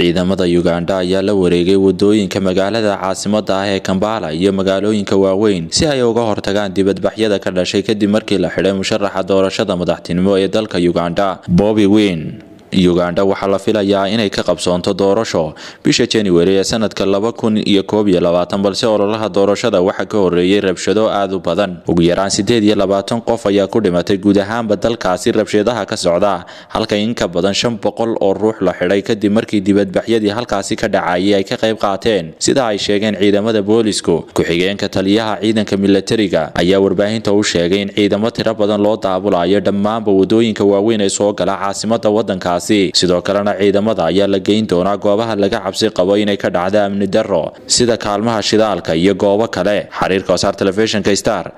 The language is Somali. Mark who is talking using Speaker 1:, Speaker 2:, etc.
Speaker 1: ciidamada ugandha ayaa la wareegay wadooyinka magaalada caasimada ah ee kambala iyo magaalooyinka waaweyn si ay uga hortagaan dibadbaxyada ka dhashay kadib markii la xidhay musharaxa doorashada madaxtinimo ee dalka ugandha bobi win ugandha waxaa la filayaa inay ka qabsoonto doorasho bisha januari ee sanadka laba kun iyo koob iyo labaatan balse ololaha doorashada waxaa ka horeeyey rabshado aad u badan ugu yaraan sideed iyo labaatan qof ayaa ku dhimatay guud ahaanba dalkaasi rabshadaha ka socda halka in ka badan shan boqol oo ruux la xidhay kadib markii dibadbaxyadii halkaasi ka dhacayay ay ka qayb qaateen sida ay sheegeen ciidamada boolisku ku-xigeenka taliyaha ciidanka milatariga ayaa warbaahinta u sheegay in ciidamo tiro badan loo daabulayo dhammaanba wadooyinka waaweyn ee soo gala caasimada wadankaasi sidoo kalena ciidamada ayaa la geyn doonaa goobaha laga cabsi qabo inay ka dhacda amni darro sida kaalmaha shidaalka iyo goobo kale xiriirka wasaar telefishinka star